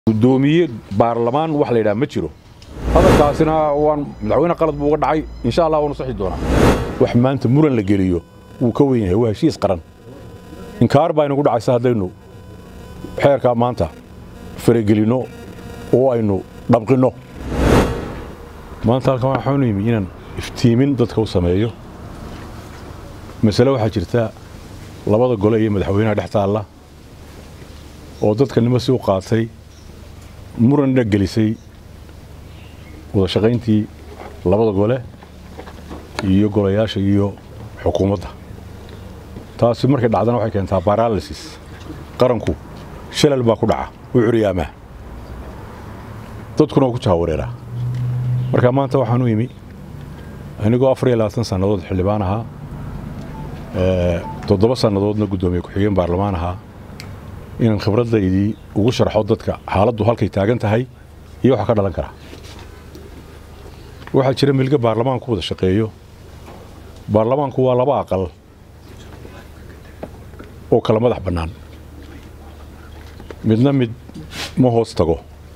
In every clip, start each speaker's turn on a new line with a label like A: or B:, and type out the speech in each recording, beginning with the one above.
A: gudoomiye baarlamaan wax la yidhaha ma jiro hadalkaasina waan madaxweyne qalad buu uga dhacay insha allah waanu saxi doonaa wax maanta muran la geliyo wuu ka weyn yahay waa heshiis qaran inkaar baa inagu dhacaysa haddaynu xeerkaa maanta faragelinno oo aynu dhabqinno maanta halkan waxaanu yimi inaan iftiimin dadka u sameeyo masale waxaa jirta labada gole iyo madaxweynaha dhex taalla oo dadka nimo si u qaatay muranna gelisay wada shaqayntii labada gole iyo golayaasha iyo xukuumadda taasi markay dhacdana waxay keentaa baralasis qaranku shalal baa ku dhaca u curyaamaa dadkuna waa ku jahawareeraa marka maanta waxaan u imi anigoo afar iyo labaatan sannadood xildhibaan ahaa toddoba sannadoodna guddoomiye ku-xigeen baarlamaan ahaa inaan khibraddaydii ugu sharxo dadka xaaladdu halkay taagan tahay iyo waxa ka dhalan kara waxaa jira milga baarlamaanku wada shaqeeyo baarlamaanku waa laba aqal oo kala madax bannaan midna mid ma hoos tago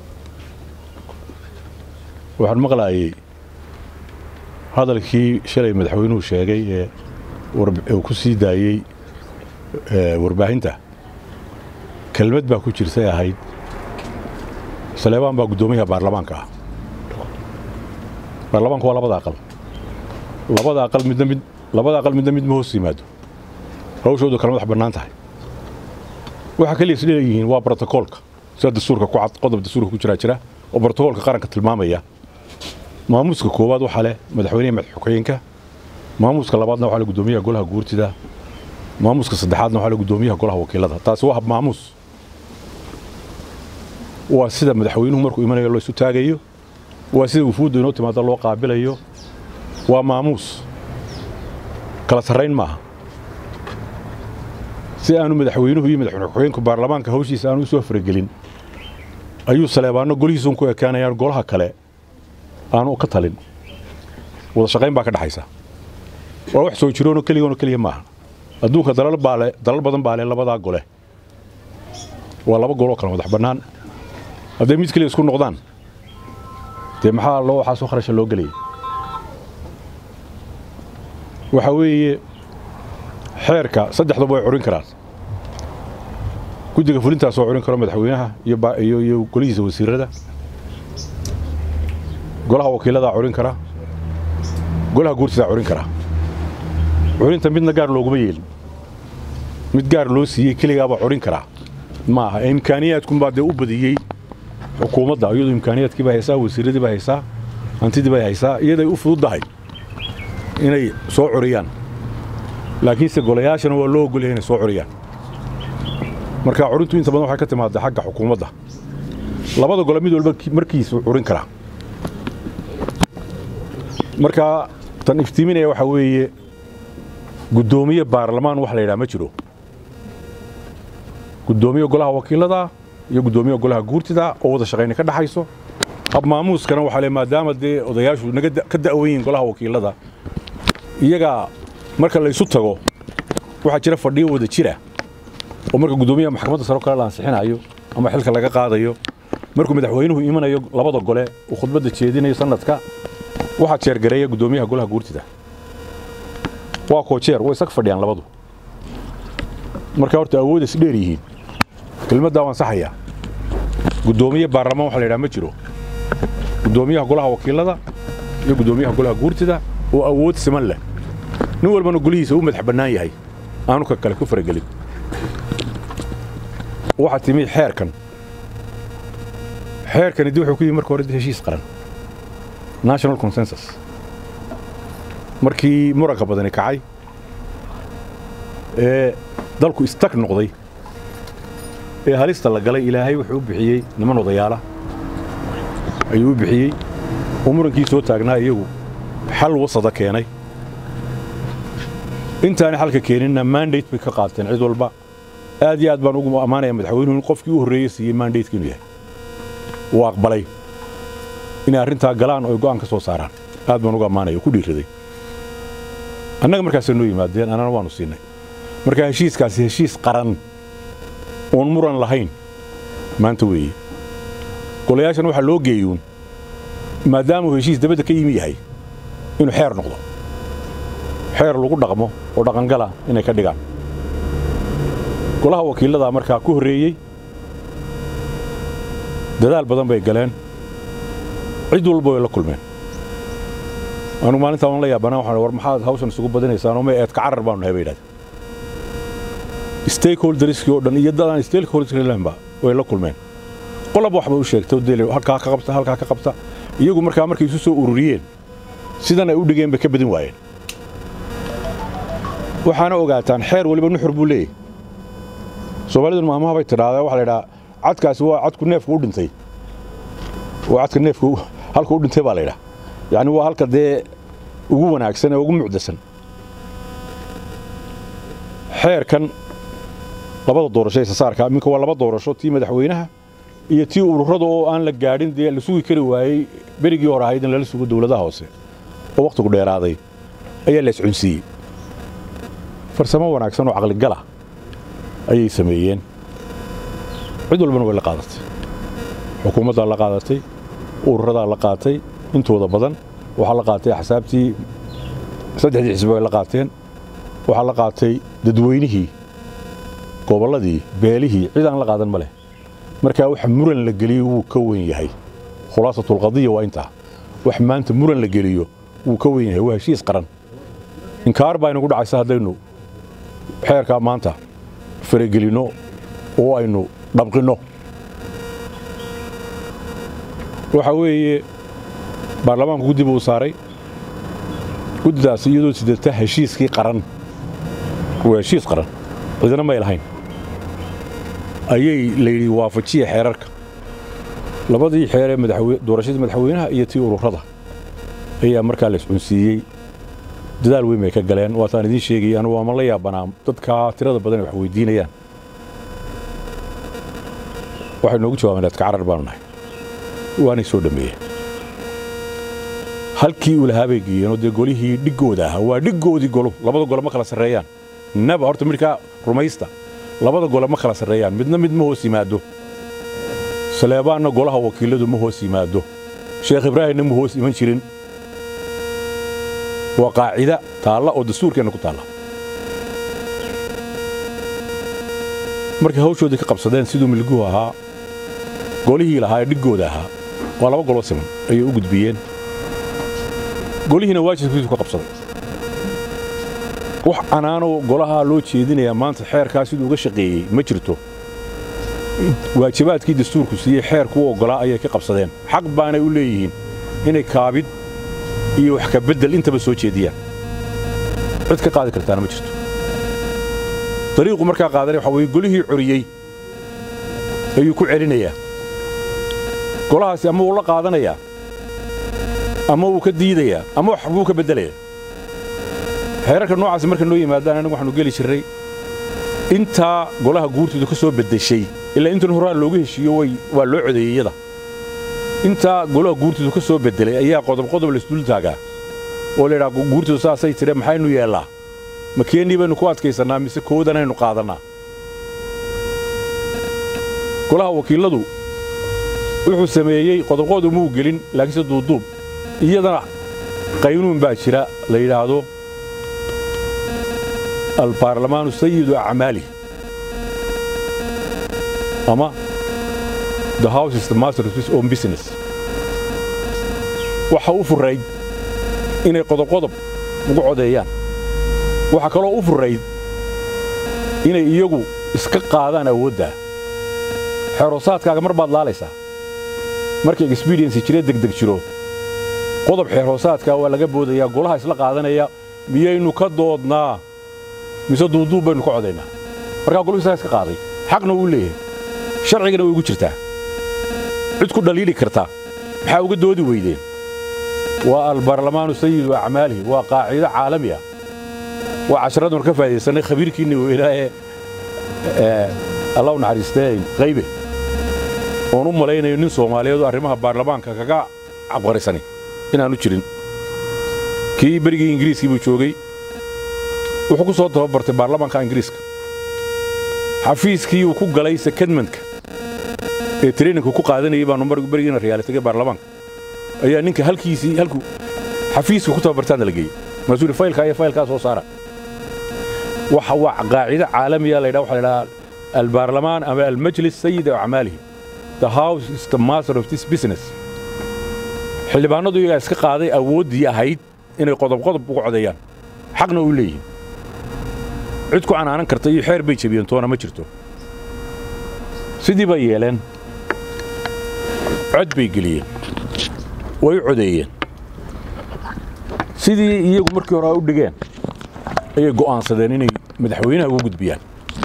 A: waxaan maqlaayey hadalkii shalay madaxweynuhu sheegay ee uu ku sii daayey warbaahinta kelmad baa ku jirtay ahayd saleebaan baa guddoomiyaha baarlamaanka ah baarlamaanku waa labada aqal labada aqal midna mid labada aqal midna mid ma hoos yimaado hawshoodu kala madax bannaan tahay waxa kaliya isleeyihiin waa brotokoolka sida dastuurka ku cad qodob dastuurka ku jiraa jira oo brotokoolka qaranka tilmaamaya maamuuska koowaad waxaa leh madaxweyneha madaxxukeenka maamuuska labaadna waxaa leh guddoomiyaha golaha guurtida maamuuska saddexaadna waxaa leh guddoomiyaha golaha wakiilada taasi waa hab maamuus waa sida madaxweynuhu markuu imanayo loo isu taagayo waa sida wufuudda inoo timaado loo qaabilayo waa maamuus kala sarrayn maaha si aanu madaxweynuhu iyo madaxweyne ku-xigeenku baarlamaanka hawshiisa aanu u soo faragelin ayuu saleebaanno golihiisuun ku ekaanayaan golaha kale aanu ka talin wada shaqayn baa ka dhaxaysa waa wax soo jiroonoo keligoonoo keliya maaha adduunka dalal baale dalal badan baa leh labadaa gole waa laba goloo kale madax bannaan hadday mid keliya isku noqdaan dee maxaa loo waxaasoo kharasha loo gelayay waxaa weeye xeerka saddexdaba way curin karaan guddiga fulintaas oo curin karo madaxweynaha iyo iyo golihiisa wasiirada golaha wakiiladaa curin kara golaha guurtidaa curin kara curinta midna gaar looguma yeelin mid gaar loo siiyey keligaabaa curin karaa ma aha imkaaniyaadkunbaa dee u badiyey xukuumadda iyadoo imkaaniyaadkii bay haysaa wasiiradii bay haysaa hantidii bay haysaa iyaday u fududdahay inay soo curiyaan laakiinse golayaashana waa loo ogolyahay inay soo curiyaan marka curintu inta badan waxay ka timaadda xagga xukuumadda labada gole mid walba markiisu curin karaa marka tan iftiiminaya waxaa weeye guddoomiye baarlamaan wax la yidhaha ma jiro guddoomiye golaha wakiilada iyo guddoomiye golaha guurtida oo wada shaqayna ka dhaxayso hab maamuuskana waxaa le maadaama dee odayaashu naga ka da'wan yihiin golaha wakiilada iyagaa marka laysu tago waxaa jira fadhiyo wada jira oo marka guddoomiyaha maxkamadda saro kale la ansixinayo ama xilka laga qaadayo markuu madaxweynuhu imanayo labada gole uu khudbadda jeedinayo sanadka waxaa jeergareeya guddoomiyaha golaha guurtida waa koojeer way isag fadhiyaan labadu marka horta awood is dheer yihiin kelmaddaa waan saxayaa guddoomiye baarlamaan waxa la yidhaha ma jiro guddoomiyaha golaha wakiilada iyo guddoomiyaha golaha guurtida oo awood siman leh nin walbana golihiisa u madax bannaan yahay aanu ka kale ku faragelin waxaa timi xeerkan xeerkani dib wuxuu ku yimi marka hore heshiis qaran national consensus markii muranka badani kacay ee dalku istag noqday ee halista la galay ilaahay wuxuu u bixiyey niman odayaala ayuu u bixiyey oo murankii soo taagnaa iyagu xal wasada keenay intaani xalka keeninna mandate bay ka qaateen cid walba aad iyo aad baan ugu ammaanaya madaxweynuhu in qofkii u horreeyey siiyey mandateka inuu yahay uu aqbalay inay arrintaa galaan oo ay go'aan ka soo saaraan aad baan ugu ammaanaya oo ku dhiiraday annaga markaasay noo yimaadeen annana waannu siinay marka heshiiskaasi heshiis qaran oon muran lahayn maanta weeye golayaashan waxaa loo geeyuun maadaamuu heshiis dabadda ka yimi yahay inuu xeer noqdo xeer lagu dhaqmo oo dhaqangala inay ka dhigaan golaha wakiilladaa markaa ku horreeyey dadaal badan bay galeen cid walba way la kulmeen anugu maalintaa waan la yaabanaa waxaan war maxaad hawshan isugu badinaysaan oo ma eedka carar baanu nahay bay yidhahdeen stakeholderskii oo dhan iyo dadaan stakeholdersklanba way la kulmeen qolaba waxba u sheegtay dee halkaa ka qabta halkaa ka qabta iyagu markaa markay isu soo ururiyeen sidan ay u dhigeen bay ka badin waayeen waxaana ogaataan xeer waliba nuxur buu leeyahy soomaalidun maamaha bay tidhaahdaa waxa la idhaha cadkaasi waa cadku neefku u dhintay waa cadka neefku halku u dhintay baa la yidhaha yacni waa halka dee ugu wanaagsan ee ugu mucdasan xeerkan labada doorasho ee sasaarka minka waa laba doorasho tii madaxweynaha iyo tii ururada oo aan la gaadhin dee la sugi kari waayey berigii hore ahayd in lala sugo dowladaha hoose oo wakhtigu dheeraaday ayaa la iscunsiiyey farsamo wanaagsan oo caqligala ayay sameeyeen cid walbana way la qaadatay xukuumaddaa la qaadatay ururadaa la qaatay intooda badan waxaa la qaatay axsaabtii saddexdii xisbi bay la qaateen waxaa la qaatay dadweynihii gobolladii beelihii cid aan la qaadan ma leh markaa wax muran la geliyo wuu ka weyn yahay khulaasatulqadiya waa intaa wax maanta muran la geliyo wuu ka weyn yahay waa heshiis qaran inkaar baa inagu dhacaysa haddaynu xeerkaa maanta faragelinno oo aynu dhabqinno waxaa weeye baarlamaanku guddi buu saaray guddidaasi iyadoo sidata heshiiskii qaran waa heshiis qaran cidina may lahayn ayay layidhi waafajiya xeerarka labadii xeeree doorashadii madaxweynaha iyo tii ururada ayaa markaa la iscunsiiyey dadaal weyn bay ka galeen waataan idiin sheegayay anugu ama la yaabanaa dadkaa tirada badan ay wax weydiinayaan waxay noogu jawaabeen adka carar baanu nahay waanay soo dhammeeyeen halkii uu lahaa bay geeyeenoo dee golihii dhiggooda ahaa waa dhiggoodii golo labada gole ma kala sarreeyaan naba horta midkaa rumaysta labada gole ma kala sarreeyaan midna mid ma hoos yimaado saleebaanna golaha wakiilladu ma hoos yimaado sheekh ibraahimna ma hoos iman jirin waa qaacida taalla oo dastuurkeenna ku taalla markay hawshoodii ka qabsadeen siduu milguhu ahaa golihii lahaa ee dhiggooda ahaa waa laba goloo siman ayay u gudbiyeen golihiina waajibkiisu ka qabsaday wax anaanoo golahaa loo jeedinayaa maanta xeerkaa siduu uga shaqeeyey ma jirto waajibaadkii dastuurku siiyey xeerku u oggolaa ayay ka qabsadeen xaq baanay u leeyihiin inay kaabid iyo wax ka beddel intaba soo jeediyaan cid ka qaadi kartaana ma jirto dariiqu markaa qaadanaya waxa weye golihii coriyey ayuu ku celinayaa golahaasi ama wuu la qaadanayaa ama wuu ka diidayaa ama wax buu ka beddelayaa xeerarka noocaasi marka noo yimaadaan anigu waxaanu geli jirray intaa golaha guurtooda ka soo beddeshay ilaa intan horaa loogu heshiiyo way waa loo codeeyey iyada intaa golaha guurtooda ka soo beddelay ayaa qodob qodob laisdul taagaa oo la yidhaha guurtooda saasay tire maxaynu yeellaa ma keennii baynu ku adkaysannaa mise koodanaynu qaadannaa golaha wakiilladu wuxuu sameeyey qodobqodu muu gelin laakiinse duuduub iyadana qaynuun baa jira la yidhaahdo albaarlamaanu sayidu acmaali ama the house is the master of his own business waxa u furayd inay qodobqodob ugu codeeyaan waxaa kaloo u furayd inay iyagu iska qaadaan awooddaa xeerhoosaadkaaga mar baad laalaysaa markay experiensi jire degdeg jiro qodob xeerhoosaadkaa waa laga boodayaa golaha isla qaadanaya miyaynu ka doodnaa mise duuduub baynu ka codaynaa markaa goluhu isagaa iska qaaday xaqna wuu leeyahay sharcigana way ugu jirtaa cid ku dhaliili kartaa maxaa uga doodi weydeen waa albaarlamaanu sayidu acmaalihi waa qaacido caalami ah waa casharadun ka faa'idaysannay khabiirkiinni weynaa ee allah u naxariistee qaybe oon u malaynayo nin soomaaliyeed oo arrimaha baarlamaanka kaga cabqarisani inaanu jirin kii berigii ingiriiskii buu joogay wuxuu ku soo tababartay baarlamaanka ingiriiska xafiiskii uu ku galay sekadmanka ee traininka ku qaadanayay baanu berigiina riyaali tagay baarlamaanka ayaa ninka halkiisii halku xafiiska ku tababartaana la geeyey mas-uuli faylkaa iyo faylkaa soo saara waxa waa qaacido caalamiya la yidhaha waxa la yidhaha albaarlamaan ama almajlis sayid acmaalihi the house is the master of this business xildhibaanadu iyagaa iska qaaday awooddii ahayd inay qodob qodob uga codeeyaan xaqna u leeyihin cid ku canaanan karta iyo xeer bay jebiyeen toona ma jirto sidii bay yeeleen cod bay geliyeen way u codeeyeen sidii iyagu markii hore u dhigeen ayay go'aansadeen inay madaxweynaha ugu gudbiyaan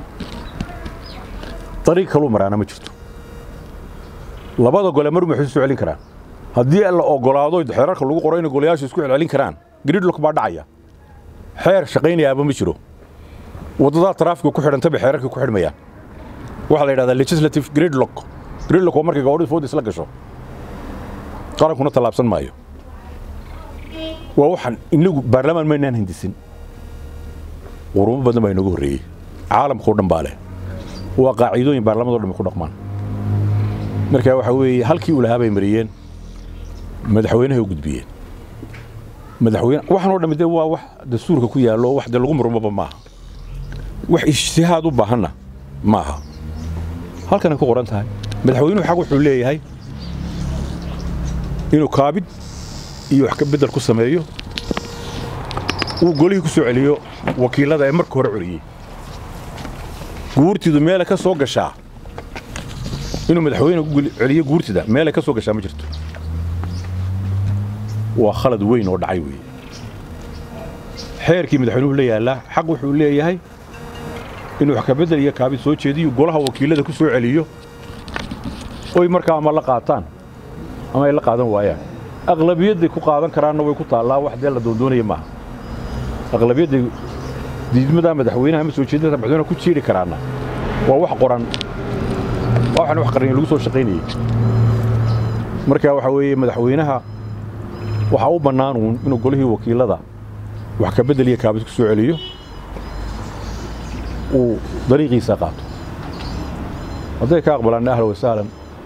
A: dariiq kaluu maraana ma jirto labada gole mar maxay soo celin karaan haddii la ogolaado xeerarka lagu qoro inay golayaashu isku celcelin karaan gridlock baa dhacaya xeer shaqaynayaaba ma jiro waddadaa taraafiga ku xidhantaba xeerarka ku xidhmayaan waxaa la yidhahdaa legislative gridlock gridlock waa markay gabadhida fooda isla gasho qarankuna tallaabsan maayo waa waxaan inagu baarlamaan maynaan hindisin qurumo badan baa inooga horreeyey caalamkao dhan baa leh waa qaacidooyin baarlamado dhan ku dhaqmaan marka waxa weeye halkii uu lahaa bay mariyeen madaxweynahay u gudbiyeen madaxweyne waxaan oo dhammi dee waa wax dastuurka ku yaallo wax dee lagu murmaba maaha wax ijtihaad u baahanna maaha halkanay ku qoran tahay madaxweynuhu xaq wuxuu leeyahay inuu kaabid iyo wax ka beddel ku sameeyo uu golihii ku soo celiyo wakiillada ee marka hore celiyey guurtidu meelay ka soo gashaa inuu madaxweyne ku celiyo guurtida meelay ka soo gashaa ma jirto waa khalad weyn oo dhacay weeye xeerkii madaxweynuhu la yaallaa xaq wuxuu leeyahay inuu wax ka beddel iyo kaabid soo jeediyo golaha wakiillada ku soo celiyo oy markaa ama la qaataan ama ay la qaadan waayaan aqlabiyadday ku qaadan karaanna way ku taallaa wax dee la doondoonaya maaha aqlabiyadday diidmadaa madaxweynaha ama soo jeedinta madaxweynaha ku jiiri karaanna waa wax qoran waa waxaan wax qarniyo lagu soo shaqaynayey marka waxa weeye madaxweynaha waxaa u bannaan uun inuu golihii wakiillada wax ka beddel iyo kaabid ku soo celiyo uu dariiqiisa qaato hadday ka aqbalaan ahlan wa sahlan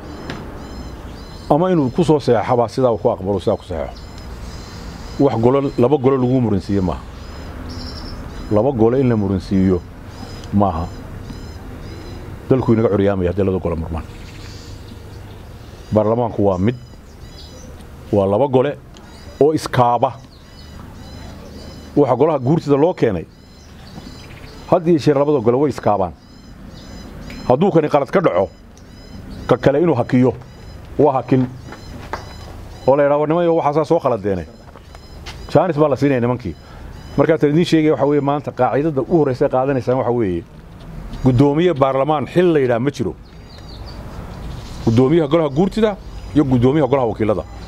A: ama inuu ku soo seexabaa sidaa ku aqbalo sidaa ku saxeexo wax golo laba golo lagu muransiiye maaha laba gole in la muransiiyo maaha dalku inaga curyaamaya haddii laba gole murmaan baarlamaanku waa mid waa laba gole oo iskaaba waxa golaha guurtida loo keenay had iyo sheer labada gole way iskaabaan hadduu kani qalad ka dhaco ka kale inuu hakiyo waa hakin oo la yidhahdo nimayo waxaasaa soo khaladeene jaanis baa la siinaya nimankii markaasaan idiin sheegaya waxa weeye maanta qaacidada u horraysa qaadanaysaan waxa weeye guddoomiye baarlamaan xil la yidhaha ma jiro guddoomiyaha golaha guurtida iyo guddoomiyaha golaha wakiillada